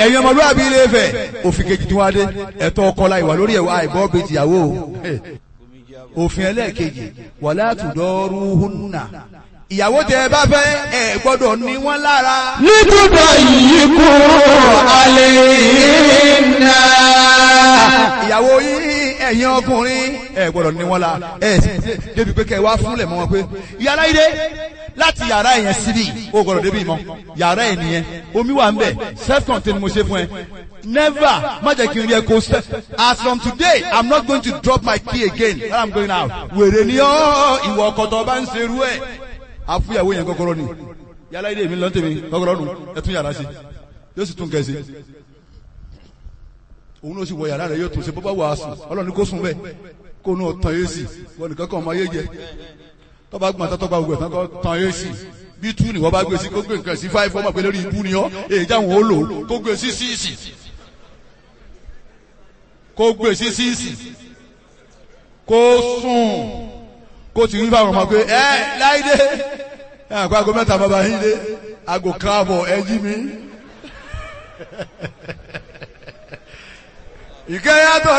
ẹ̀yin ọmọlúwàbí ilé Ifẹ̀ òfin kejì tí wọ́n á dé ẹ̀tọ́ ọkọ la ìwà lórí ẹ̀wà àìbọ́ bíi tìyàwó o òfin ẹlẹ́ẹ̀kejì wala tudaruhunna ìyàwó tẹ ẹ bá fẹ́ ẹ gbọ́dọ̀ ní wọ́n lára Nítorí yìí kú alẹ́ iná. ìyàwó yìí ẹ̀yin ọkùnrin ẹ gbọ́dọ̀ ní wọ́n la ẹ sì débi pé kẹ wá fúnlẹ̀ mọ́ wọn pé yàrá yìí dé láti yàrá yẹn síbi o gbọ́dọ̀ débi mọ́ yàrá yẹn nìyẹn omi wà ń bẹ̀ self contained mo ṣe fún ẹ never má jẹ́ kí n rí ẹ kó sẹ́ as from today i'm not going to drop my key again when i'm going out wèrè ni ọ́ ìwọ ọkọ̀tọ̀ bá ń ṣerú ẹ̀ àfúyàwó yẹn kọ́kọ́rọ́ ni yàrá yìí dé mi lọ́ntẹ̀mí kọ́kọ́rọ́ nù ẹ tún yàrá sí yóò sì tún kẹ́ sí òun ló sì wọ yàrá rẹ yóò tún ṣe bó bá wà á sùn ọlọ́run ní kó sùn bẹ́ẹ̀ kó nù tán yé sí wọn nìkan kan ọmọ ayé jẹ tó bá gbọ́n tó bá gbogbo ẹ̀ tán kó tán yé sí bí tú ni wọ́n bá gbé sí kó gbé nǹkan sí fáìfọ́ ọmọ pé lórí ibú ni ọ́ èyí jáwọn ó lò ó kó gbé sí síìsì kó gbé sí síìsì kó sùn kó ti rí fáwọn ọmọ pé ẹ láìdé ẹ àgbà aago mẹ́ta bàbá yín dé aago káàbọ̀ ẹ jí mi ìkẹyàtọ̀